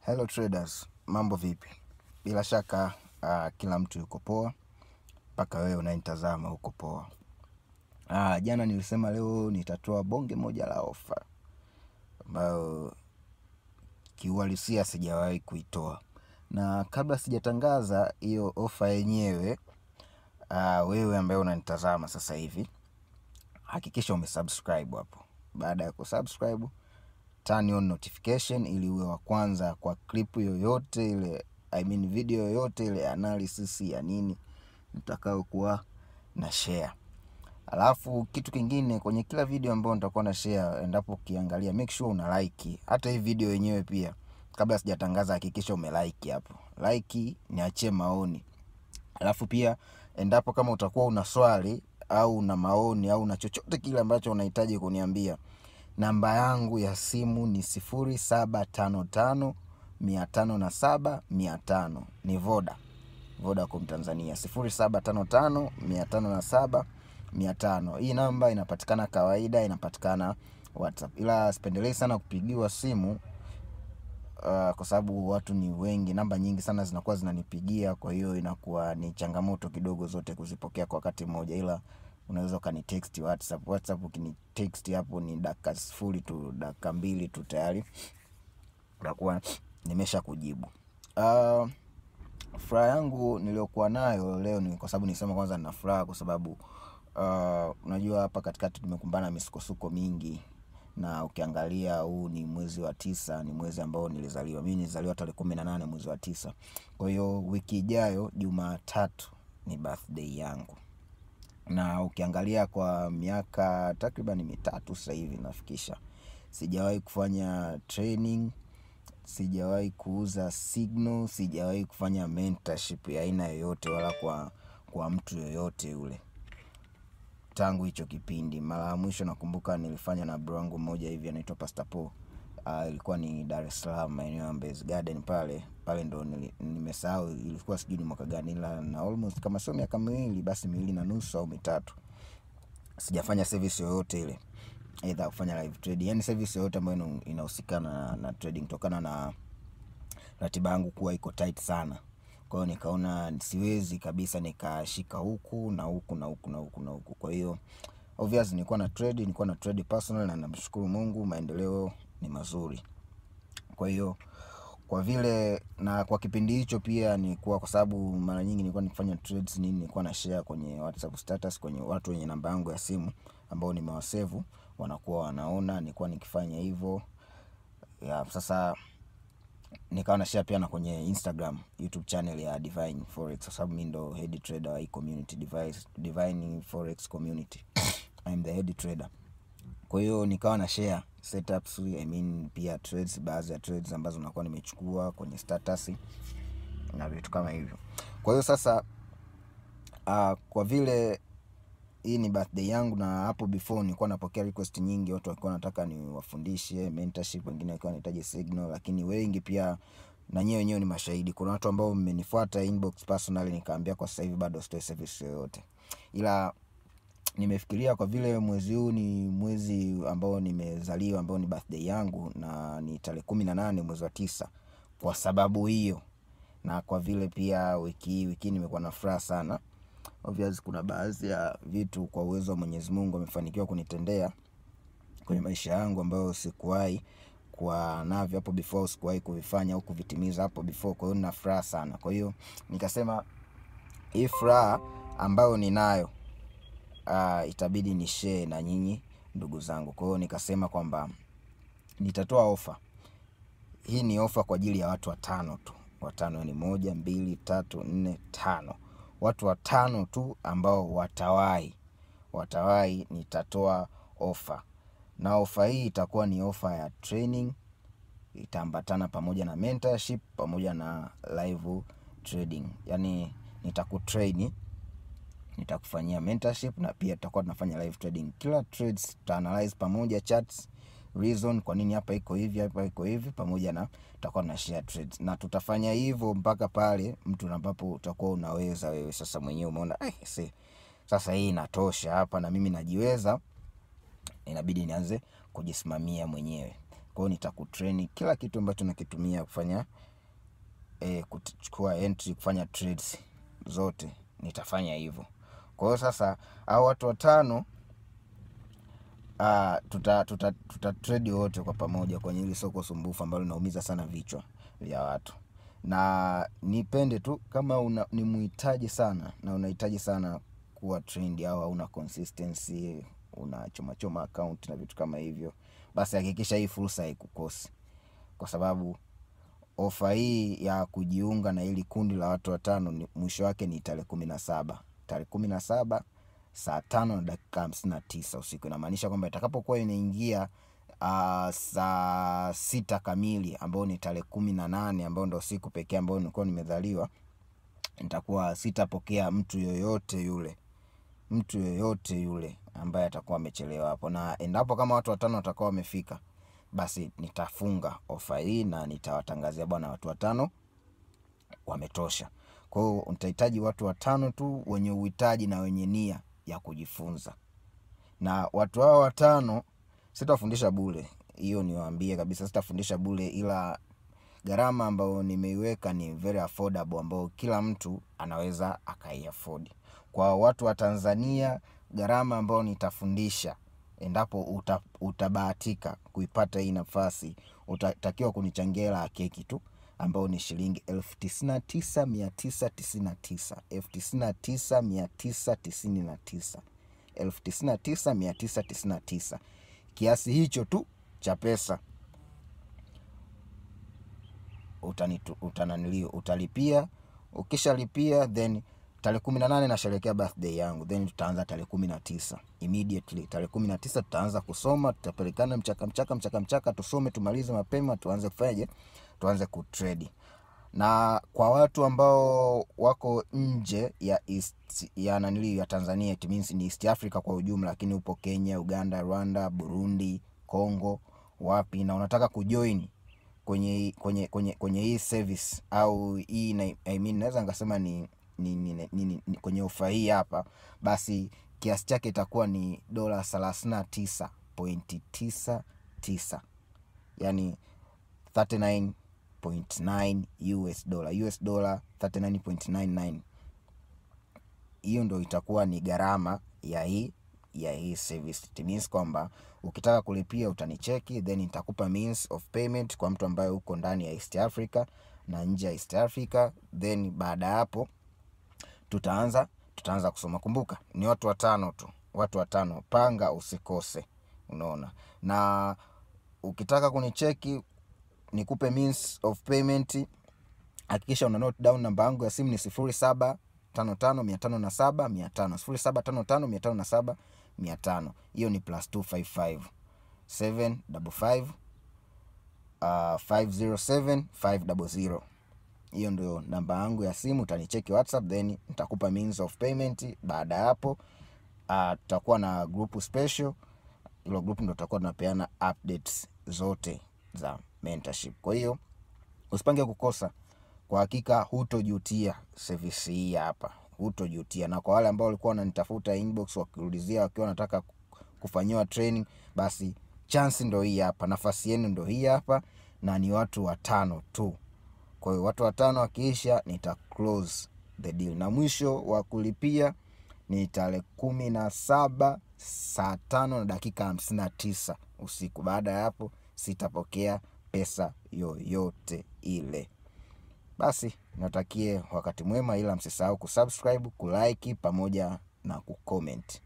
Hello traders, mambo vipi? Bila shaka uh, kila mtu yuko poa, mpaka wewe unayenitazama uko poa. Uh, jana nilisema leo nitatoa bonge moja la ofa ambayo kiuhalisia sijawahi kuitoa, na kabla sijatangaza hiyo ofa yenyewe, uh, wewe ambaye unanitazama sasa hivi hakikisha umesubscribe hapo. Baada ya kusubscribe turn on notification ili uwe wa kwanza kwa clip yoyote ile, I mean video yoyote ile, analysis ya nini nitakayokuwa na share. Alafu kitu kingine kwenye kila video ambayo nitakuwa na share, endapo ukiangalia, make sure una like hata hii video yenyewe pia. Kabla sijatangaza, hakikisha umelike hapo, like, niachie maoni. Alafu pia endapo kama utakuwa una swali au una maoni au una chochote kile ambacho unahitaji kuniambia namba yangu ya simu ni sifuri saba tano tano mia tano na saba mia tano ni Voda Vodacom Tanzania, sifuri saba tano tano mia tano na saba mia tano. Hii namba inapatikana kawaida, inapatikana WhatsApp, ila sipendelei sana kupigiwa simu uh, kwa sababu watu ni wengi, namba nyingi sana zinakuwa zinanipigia, kwa hiyo inakuwa ni changamoto kidogo zote kuzipokea kwa wakati mmoja, ila unaweza ukanitext WhatsApp. WhatsApp ukinitext hapo ni dakika sifuri tu, dakika mbili tu tayari nakuwa nimesha kujibu. Uh, furaha yangu niliyokuwa nayo leo ni kwa sababu nisema kwanza nina furaha kwa sababu uh, unajua hapa katikati tumekumbana na misukosuko mingi, na ukiangalia huu ni mwezi wa tisa, ni mwezi ambao nilizaliwa mimi. Nilizaliwa tarehe kumi na nane mwezi wa tisa. Kwa hiyo wiki ijayo Jumatatu ni birthday yangu na ukiangalia kwa miaka takriban mitatu sasa hivi nafikisha, sijawahi kufanya training, sijawahi kuuza signal, sijawahi kufanya mentorship ya aina yoyote, wala kwa kwa mtu yoyote yule tangu hicho kipindi. Mara ya mwisho nakumbuka nilifanya na bro wangu mmoja hivi anaitwa Pastor Paul. Uh, ilikuwa ni Dar es Salaam maeneo ya Mbezi Garden pale pale, ndo nili- nimesahau ilikuwa sijui ni mwaka gani, ila na almost kama sio miaka miwili basi miwili na nusu au mitatu sijafanya service yoyote ile, aidha kufanya live trading, yani service yoyote ambayo ina- inahusikana na, na trading kutokana na ratiba yangu kuwa iko tight sana. Kwa hiyo nikaona siwezi kabisa nikashika huku na huku na huku na huku na huku. Kwa hiyo obvious nilikuwa na trade, nilikuwa na trade personal na namshukuru Mungu maendeleo ni mazuri. Kwa hiyo kwa vile na kwa kipindi hicho pia nilikuwa, kwa sababu mara nyingi nilikuwa nikifanya trades nini, nilikuwa na share kwenye WhatsApp status kwenye watu wenye namba yangu ya simu ambao nimewasevu, wanakuwa wanaona nilikuwa nikifanya hivyo ya. Sasa nikawa na share pia na kwenye Instagram, YouTube channel ya Divine Forex, kwa sababu mimi ndo head trader wa hii community Divine, Divine Forex community I'm the head trader. Kwa hiyo nikawa na share setups, I mean pia trades, baadhi ya trades ambazo nakuwa nimechukua kwenye status na vitu kama hivyo. Kwa hiyo sasa uh, kwa vile hii ni birthday yangu na hapo before nilikuwa napokea request nyingi, watu walikuwa wanataka niwafundishe mentorship, wengine walikuwa wanahitaji signal, lakini wengi pia na nyewe wenyewe ni mashahidi. Kuna watu ambao mmenifuata inbox personally, nikaambia kwa sasa hivi bado sitoi service yoyote, ila nimefikiria kwa vile mwezi huu ni mwezi ambao nimezaliwa ambao ni birthday yangu na ni tarehe kumi na nane mwezi wa tisa. Kwa sababu hiyo na kwa vile pia wiki hii wiki hii nimekuwa na furaha sana, obvious kuna baadhi ya vitu kwa uwezo wa Mwenyezi Mungu amefanikiwa kunitendea kwenye maisha yangu ambayo sikuwahi kuwa navyo hapo before, sikuwahi kuvifanya au kuvitimiza hapo before. Kwa hiyo nina furaha sana. Kwa hiyo nikasema hii furaha ambayo ninayo uh, itabidi ni share na nyinyi ndugu zangu. Kwa hiyo nikasema kwamba nitatoa ofa hii. Ni ofa kwa ajili ya watu watano tu, watano ni moja, mbili, tatu, nne, tano, watu watano tu ambao watawahi watawahi, nitatoa ofa na ofa hii itakuwa ni ofa ya training, itaambatana pamoja na mentorship pamoja na live trading, yani nitakutrain nitakufanyia mentorship na pia tutakuwa tunafanya live trading. Kila trades tuta analyze pamoja, charts, reason kwa nini hapa iko hivi, hapa iko hivi, pamoja na tutakuwa tuna share trades, na tutafanya hivyo mpaka pale mtu ambapo utakuwa unaweza wewe sasa mwenyewe umeona eh, see, sasa hii inatosha hapa na mimi najiweza, inabidi nianze kujisimamia mwenyewe. Kwa hiyo nitakutrain kila kitu ambacho nakitumia kufanya e, kuchukua entry, kufanya trades zote nitafanya hivyo. Kwa hiyo sasa hao watu watano uh, tuta, tuta, tuta trade wote kwa pamoja kwenye hili soko sumbufu ambalo linaumiza sana vichwa vya watu, na nipende tu kama una, ni muhitaji sana na unahitaji sana kuwa trend au hauna consistency, una choma choma account na vitu kama hivyo, basi hakikisha hii fursa haikukosi, kwa sababu ofa hii ya kujiunga na hili kundi la watu watano ni mwisho wake ni tarehe kumi na saba tarehe kumi na saba saa tano na dakika hamsini na tisa usiku. Inamaanisha kwamba itakapokuwa inaingia uh, saa sita kamili ambayo ni tarehe kumi na nane ambayo ndo siku pekee ambayo nilikuwa nimezaliwa, nitakuwa sitapokea mtu yoyote yule mtu yoyote yule ambaye atakuwa amechelewa hapo, na endapo kama watu watano watakuwa wamefika, basi nitafunga ofa hii na nitawatangazia bwana, watu watano wametosha. Kwa hiyo nitahitaji watu watano tu wenye uhitaji na wenye nia ya kujifunza, na watu hao watano sitafundisha bure, hiyo niwaambie kabisa, sitafundisha bure, ila gharama ambayo nimeiweka ni very affordable, ambayo kila mtu anaweza akaiafodi. Kwa watu wa Tanzania, gharama ambayo nitafundisha endapo uta, utabahatika kuipata hii nafasi, utatakiwa kunichangia hela ya keki tu ambao ni shilingi elfu tisini na tisa mia tisa tisini na tisa elfu tisini na tisa mia tisa tisini na tisa elfu tisini na tisa mia tisa tisini na tisa Kiasi hicho tu cha pesa utanitu, utananilio utalipia. Ukishalipia then tarehe kumi na nane nasherekea birthday yangu, then tutaanza tarehe kumi na tisa immediately. Tarehe kumi na tisa tutaanza kusoma, tutapelekana mchaka mchaka mchaka mchaka, tusome tumalize mapema, tuanze kufanyaje, tuanze kutrade. Na kwa watu ambao wako nje ya East, ya nanili ya Tanzania, it means ni East Africa kwa ujumla, lakini upo Kenya, Uganda, Rwanda, Burundi, Congo, wapi na unataka kujoin kwenye kwenye kwenye kwenye hii service au hii na, I mean, naweza nikasema ni ni, ni, ni, ni, ni kwenye ofa hii hapa, basi kiasi chake itakuwa ni dola thelathini na tisa pointi tisa tisa yani 39.9 US dollar US dollar 39.99. Hiyo ndo itakuwa ni gharama ya hii ya hii service. It means kwamba ukitaka kulipia utanicheki, then nitakupa means of payment kwa mtu ambaye uko ndani ya East Africa na nje ya East Africa, then baada ya hapo tutaanza tutaanza kusoma. Kumbuka ni watu watano tu, watu watano, panga usikose, unaona. Na ukitaka kunicheki nikupe means of payment, hakikisha una note down namba yangu ya simu ni sifuri saba tano tano mia tano na saba mia tano sifuri saba tano tano mia tano na saba mia tano hiyo ni plus 255 755 507 500 hiyo ndio namba yangu ya simu. Utanicheki WhatsApp then nitakupa means of payment. Baada ya hapo tutakuwa uh, na group special. Hilo group ndio tutakuwa tunapeana updates zote za mentorship. Kwa hiyo usipange kukosa, kwa hakika hutojutia service hii hapa, hutojutia. Na kwa wale ambao walikuwa wananitafuta inbox wakiulizia wakiwa wanataka kufanyiwa training, basi chance ndo hii hapa, nafasi yenu ndo hii hapa, na ni watu watano tu. Kwa hiyo watu watano wakiisha, nita close the deal, na mwisho wa kulipia ni tarehe kumi na saba saa tano na dakika hamsini na tisa usiku. Baada ya hapo sitapokea pesa yoyote ile. Basi natakie wakati mwema, ila msisahau kusubscribe, kulike pamoja na kucomment.